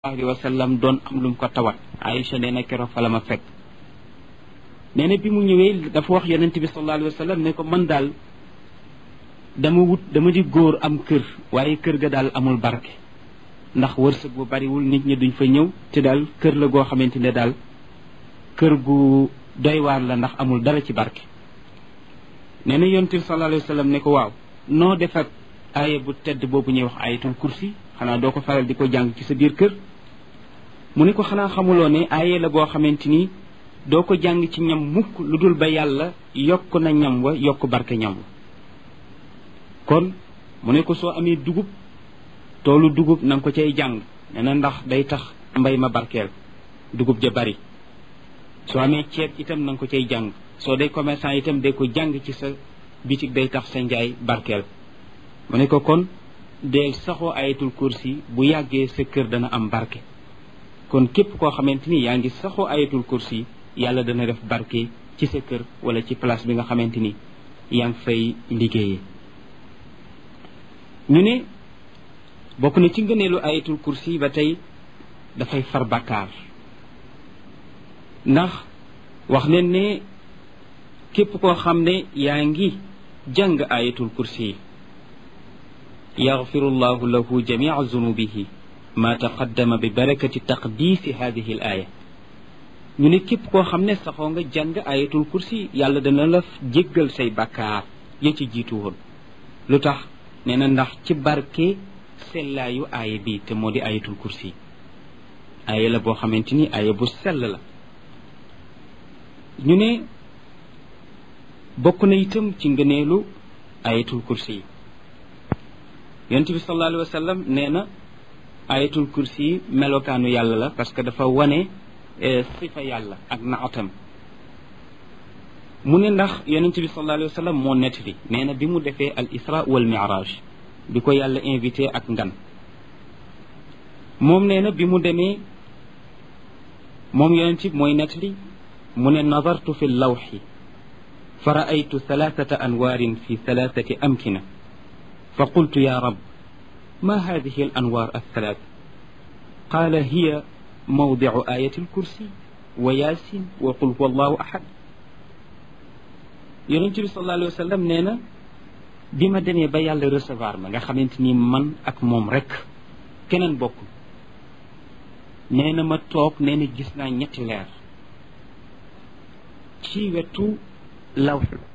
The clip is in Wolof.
alayhi wa sallam doon am lu mu ko tawat Aïcha nee na keroog fa la ma fekk nee na bi mu ñëwee dafa wax yonent bi sallallahu alayhi wa sallam ne ko man daal dama wut dama di góor am kër waaye kër ga daal amul barke ndax wërsëg bu bariwul nit ñi duñ fa ñëw te daal kër la goo xamante ne daal kër gu doy waar la ndax amul dara ci barke nee na yonent bi sallallahu alayhi wa sallam ne ko waaw noo def ak aaya bu tedd boobu ñuy wax ayatul kursi xanaa doo ko faral di ko jàng ci sa biir kër mu ne ko xanaa xamuloo ne aaye la boo xamante ni doo ko jàng ci ñam mukk lu dul ba yàlla yokk na ñam wa yokk barke ñam wa kon mu ne ko soo amee dugub toolu dugub na nga ko cay jàng nee na ndax day tax mbay ma barkeel dugub ja bari soo amee ceeb itam na nga ko cay jàng soo dee commerçant itam day ko jàng ci sa bitig day tax sa njaay barkeel mu ne ko kon deel saxoo ayatul kursi bu yàggee sa kër dana am barke kon képp koo xamante ni yaa ngi saxoo ayatul kursi yàlla dana def barke ci sa kër wala ci place bi nga xamante ni yaa ngi fay liggéeyee ñu ne bokk na ci ngëneelu ayatul kursi ba tey dafay far bakkaar ndax wax nen ne képp koo xam ne yaa ngi jàng ayatul kursi yaxfiru llahu lahu jamica zunubihi ma taqaddama bi barakati taqdiisi hadihi l aaya ñu ne képp koo xam ne saxoo nga jàng ayatul kursi yàlla dana la jéggal say bakkaar ya ci jiitu woon lu tax nee na ndax ci barke sellaayu aaya bi te moo di ayatul kursi aaya la boo xamante ni aaya bu sell la ñu ne bokk na itam ci ngëneelu ayatul kursi yi yonent bi sallallahu alayhi wa sallam nee na ayatul kursi melokaanu yàlla la parce que dafa wane sifa yàlla ak naatam mu ne ndax yonent bi sallallahu alayhi wa sallam moo nettali nee na bi mu defee al isra wal miraj bi ko yàlla invité ak ngan moom nee na bi mu demee moom yonent bi mooy nettali mu ne nadartu fi lawxi fa raaytu thalathata anwaarin fi thalathati amkina fa qultu ya rab ma hadihi al anwaar althalath qaala hiya mawdicu ayati alkursi wa yaasin wa qul huwa allahu ahad yonent bi sallallahu alayhi wa sallam nee na bi ma demee ba yàlla recevoir ma nga xamante ni man ak moom rek keneen bokkul nee na ma toog nee na gis naa ñetti leer ci wetu lawx